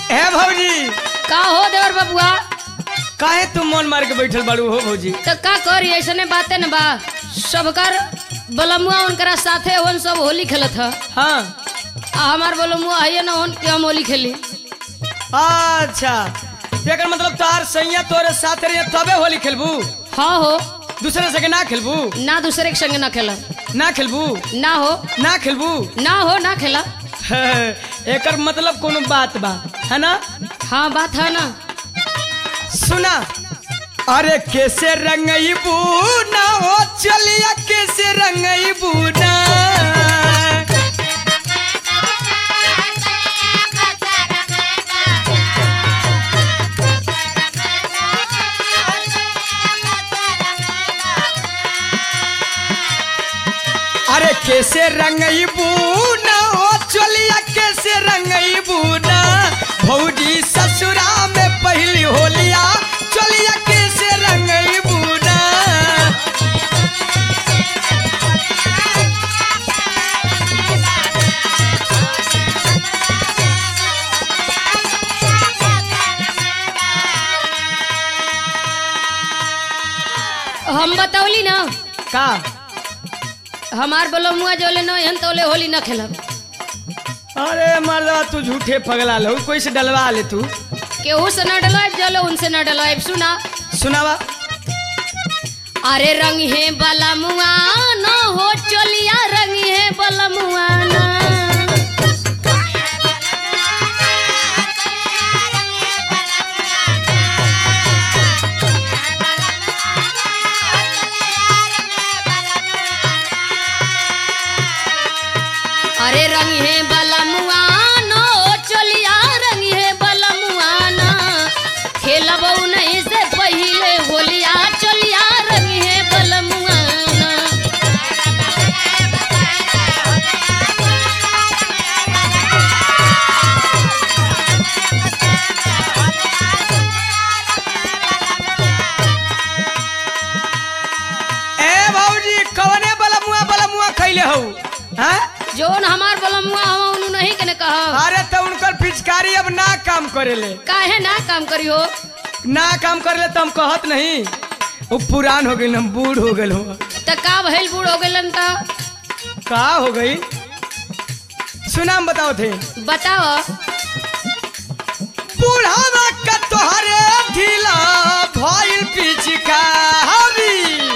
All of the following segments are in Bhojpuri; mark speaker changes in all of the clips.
Speaker 1: ए भौजी
Speaker 2: का हो देवर बबुआ
Speaker 1: काहे तुम मन मार के बैठल बाड़ू हो भौजी
Speaker 2: तो का करी ऐसने बातें न बा सबकर बलमुआ उनकरा साथे होन सब होली खेलत ह
Speaker 1: हाँ
Speaker 2: आ हमार बलमुआ है न होन कि हम होली खेली
Speaker 1: अच्छा एकर मतलब तार सैया तोरे साथ रही तबे होली खेलबू
Speaker 2: हाँ हो
Speaker 1: दूसरे से के ना खेलबू
Speaker 2: ना दूसरे के संगे ना खेला
Speaker 1: ना खेलबू
Speaker 2: ना हो
Speaker 1: ना खेलबू
Speaker 2: ना हो ना खेला
Speaker 1: एकर मतलब कोनो बात बा है ना
Speaker 2: हाँ बात है ना
Speaker 1: सुना अरे कैसे रंगईबू ना हो चलिया कैसे रंगईबू ना अरे कैसे रंगईबू ना हो चलिया कैसे रंगईबू ना भौजी ससुरा में पहली होलिया चलिया कैसे रंगईबू ना
Speaker 2: हम बतौली ना
Speaker 1: का
Speaker 2: हमार बलमुआ जोले न हन तोले होली न खेलब
Speaker 1: अरे मर्दा तू झूठे पगला लो कोई से डलवा ले तू
Speaker 2: केहू से न डलाइब जोले उनसे न डलाइब सुना
Speaker 1: सुनावा
Speaker 2: अरे रंग है बलमुआ न हो चलिया रंग है बलमुआ न अरे रंग है बलमुआ न हो चलिया रंग है बलमुआ न खेलब नहीं से पहिले होलिया चलिया रंग है बलमुआ न
Speaker 1: ए भौजी कवने बलमुआ बलमुआ खैले हो हैं
Speaker 2: जोन हमार बलमुआ हम उनु नहीं के ने कहब
Speaker 1: अरे तो उनकर पिचकारी अब ना काम करेले
Speaker 2: काहे ना काम करियो
Speaker 1: ना काम करेले तो हम कहत नहीं वो पुरान हो गई हम बूढ़ हो गए हो
Speaker 2: त का भइल बूढ़ हो गेलन त
Speaker 1: का हो गई सुनाम बताओ थे
Speaker 2: बताओ
Speaker 1: बूढ़ावा का तोहरे ढीला भइल पिचकारी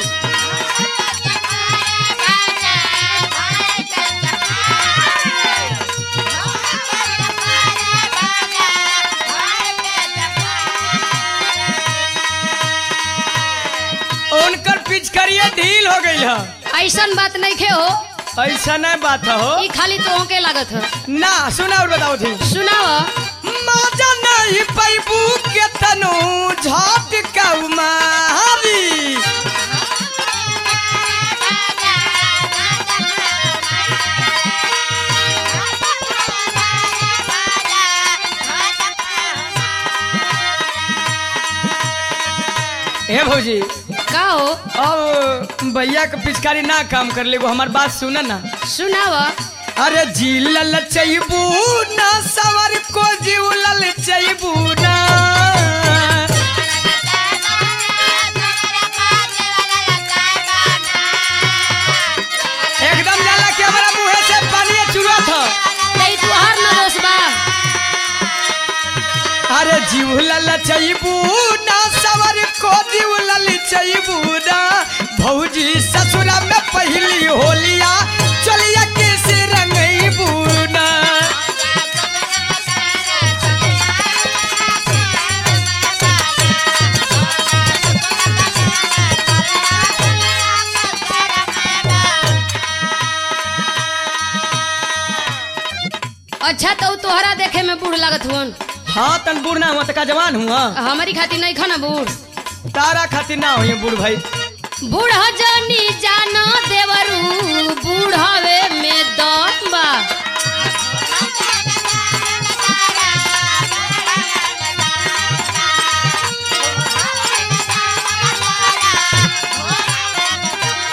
Speaker 1: उनकर पिचकारिया ढील हो गई है
Speaker 2: ऐसन बात नहीं खे हो
Speaker 1: ऐसा नहीं बात हो
Speaker 2: ई खाली तो के लागत है
Speaker 1: ना सुना और बताओ थे
Speaker 2: सुनाओ
Speaker 1: मजा नहीं पैबू के तनु झट कौमारी ए भौजी
Speaker 2: का हो
Speaker 1: अब भैया के पिचकारी ना काम कर ले हमार बात सुना ना
Speaker 2: सुनाओ
Speaker 1: अरे जिलल चैबू ना सवर को जिउलल चैबू ना एकदम जाला कि हमारा मुंह से पानी चुरा था
Speaker 2: नहीं तू हर न दोष बा
Speaker 1: अरे जिउलल चैबू ना सवर को जिउलल चैबू ना भौजी ससुरा में पहली होलिया चलिया कैसे रंगईबू ना
Speaker 2: अच्छा तो तोहरा देखे में बूढ़ लागत हुन
Speaker 1: हाँ तन बूढ़ ना हुआ तका जवान हुआ
Speaker 2: हमारी खातिर नहीं खाना बूढ़
Speaker 1: तारा खातिर ना हुई बूढ़ भाई
Speaker 2: बूढ़ जनी जाना देवरू बूढ़ावे में दम बा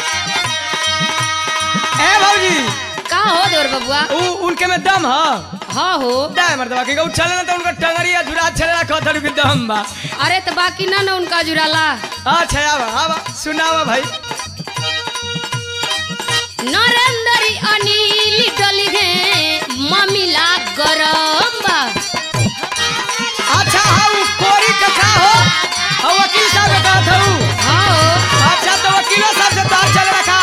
Speaker 1: ए भौजी
Speaker 2: का हो देवर बबुआ
Speaker 1: उ उनके में दम है
Speaker 2: हाँ हो
Speaker 1: दाय मर्दवा के गौ चले ना तो उनका टंगरिया जुरा छले कथर के दम बा
Speaker 2: अरे तो बाकी ना ना उनका जुराला
Speaker 1: अच्छा आवा आवा सुनावा भाई
Speaker 2: नरेंद्र अनिल डली है ममिला गरम बा
Speaker 1: अच्छा हाउ कोरी कथा हो हाउ वकील साहब के कहत हूँ
Speaker 2: हाँ हो
Speaker 1: अच्छा तो वकीलो साहब से तार चले रखा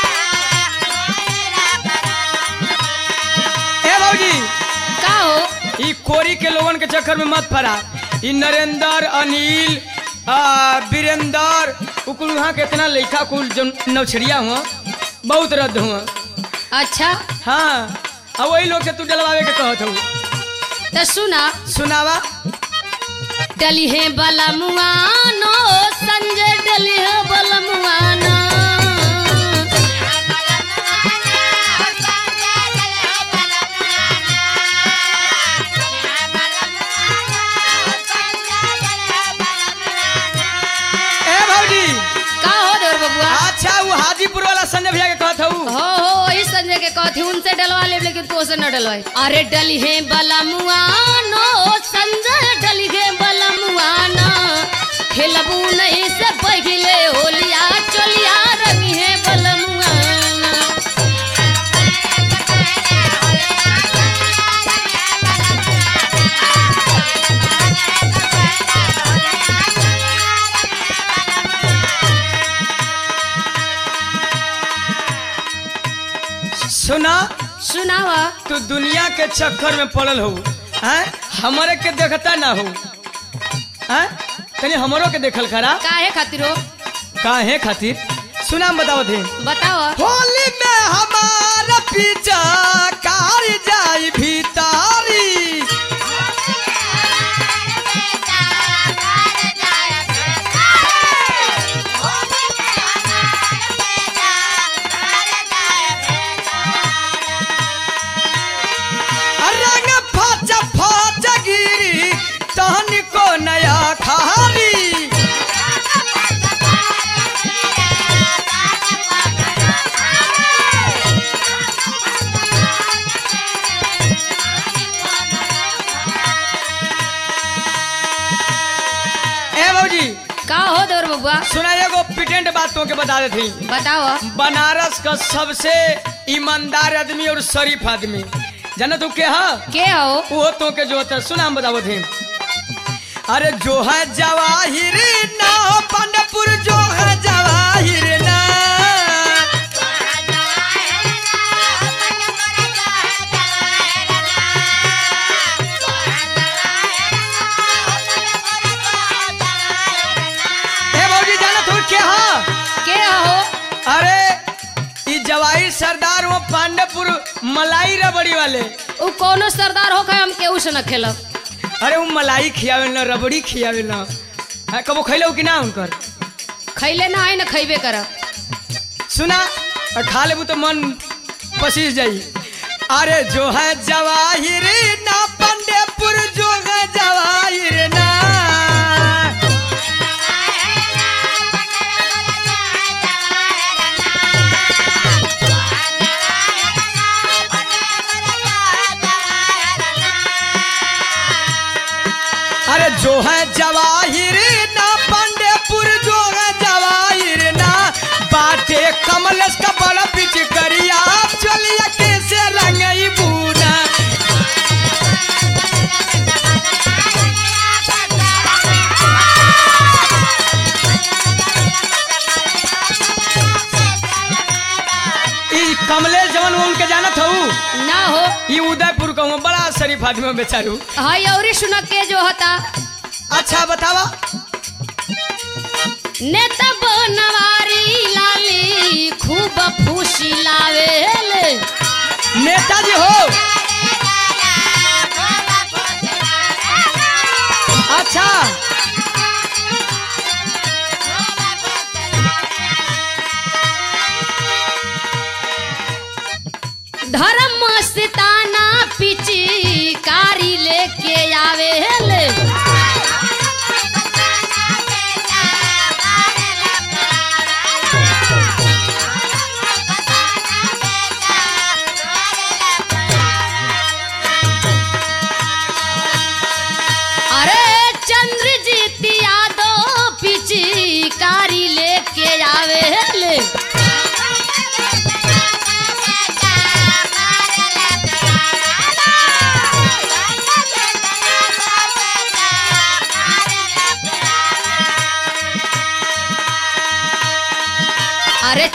Speaker 1: ए भौजी
Speaker 2: का हो
Speaker 1: ई कोरी के लोगन के चक्कर में मत पड़ा ई नरेंद्र अनिल आ, वीरेंद्र कुल वहाँ के इतना लेखा कुल जो नौछड़िया हुआ बहुत रद्द हुआ
Speaker 2: अच्छा
Speaker 1: हाँ अब वही लोग से तू डलवावे के कहत हूँ
Speaker 2: तो सुना
Speaker 1: सुनावा
Speaker 2: डली है बलमुआनो संजय डली है बलमुआना
Speaker 1: ए भौजी
Speaker 2: का हो देवर बबुआ
Speaker 1: अच्छा वो हाजीपुर वाला संजय भैया के कहत हूँ
Speaker 2: हो हो वही संजय के कहती उनसे डलवा ले लेकिन तू से न डलवाए अरे डली है बलमुआनो संजय डली है बलमुआना खेलबू नहीं से पहिले होलिया चलिया रंगी है बलमुआना
Speaker 1: सुना
Speaker 2: सुनावा
Speaker 1: तू दुनिया के चक्कर में पड़ल हो हैं हमारे के देखता ना हो हैं तनी हमरो के देखल खरा
Speaker 2: काहे खातिर हो
Speaker 1: काहे खातिर सुना बताओ थे
Speaker 2: बताओ
Speaker 1: होली में हमारा पीछा कार जाई भीतारी रंग फाचा फाचा गिरी तहन को नया खारी ए भौजी
Speaker 2: का हो देवर बबुआ
Speaker 1: सुना एगो पिटेंट बात तो के बता देती
Speaker 2: बताओ
Speaker 1: बनारस का सबसे ईमानदार आदमी और शरीफ आदमी जाना तू के हा
Speaker 2: के हो
Speaker 1: वो तो के जो होता है सुना हम बताओ थे अरे जो है जवाहिर ना पंडपुर जो है जवाहिर ना ए भौजी जाना तू के हा
Speaker 2: के हो
Speaker 1: अरे ई जवाहिर सरदार वो पांडेपुर मलाई रबड़ी वाले
Speaker 2: उ कोनो सरदार हो हम केहू से न खेलब
Speaker 1: अरे वो मलाई खियावे न रबड़ी खियावे न हाँ, कबो खैलो कि ना उनकर
Speaker 2: खैले ना है न खैबे करब
Speaker 1: सुना और खा लेबू तो मन पसीज जाई अरे जो है जवाहिर ना पंडेपुर जो है जवाहिर ना अरे जो है जवाहिर ना पंडेपुर जो है जवाहिर ना बाटे कमलस का बड़ा पिच करिया चलिया कैसे रंगई बूना ई कमलेश जवन वो उनके जानत हूँ
Speaker 2: ना हो
Speaker 1: ई उदयपुर का हूँ बड़ा शरीफ आदमी है बेचारू
Speaker 2: हाय औरी सुन के जो होता
Speaker 1: अच्छा बतावा
Speaker 2: नेता बनवारी लाली खूब फूसी लावेले
Speaker 1: नेताजी हो अच्छा
Speaker 2: धर्म सिताना पिची कारी लेके आवेले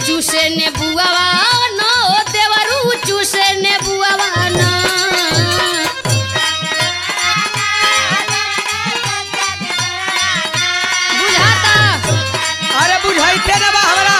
Speaker 2: चूसे ने बुआवा न ओ देवरू चूसे ने बुआवा न बुझाता
Speaker 1: अरे बुझाइते ना बा हमरा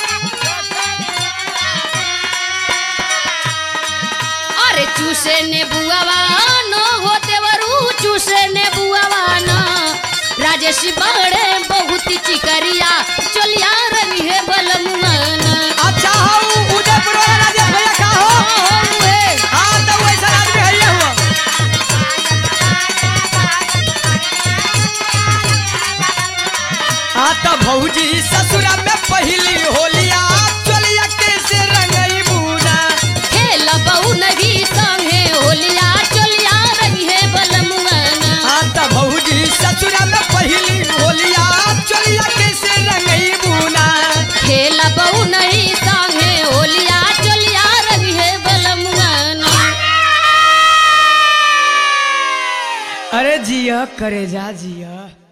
Speaker 2: अरे चूसे ने बुआवा न हो देवरू चूसे ने बुआवा न राजेश बड़े बहुत चिकरिया चलिया रंग है बलमुआन
Speaker 1: अच्छा हो उदयपुर वाला राजेश भैया का हो हाँ तो वैसा आदमी है ये हुआ हाँ तो भौजी ससुरा में पहली होलिया चलिया कैसे रंगई बूना
Speaker 2: खेल बहु नगी संगे होलिया चलिया रंग है बलमुआन
Speaker 1: हाँ तो भौजी ससुरा में पहली होलिया चलिया कैसे रंगई बूना
Speaker 2: खेल बहु नहीं संगे होलिया चलिया रंग है बलमुआन
Speaker 1: अरे जिया करे जा जिया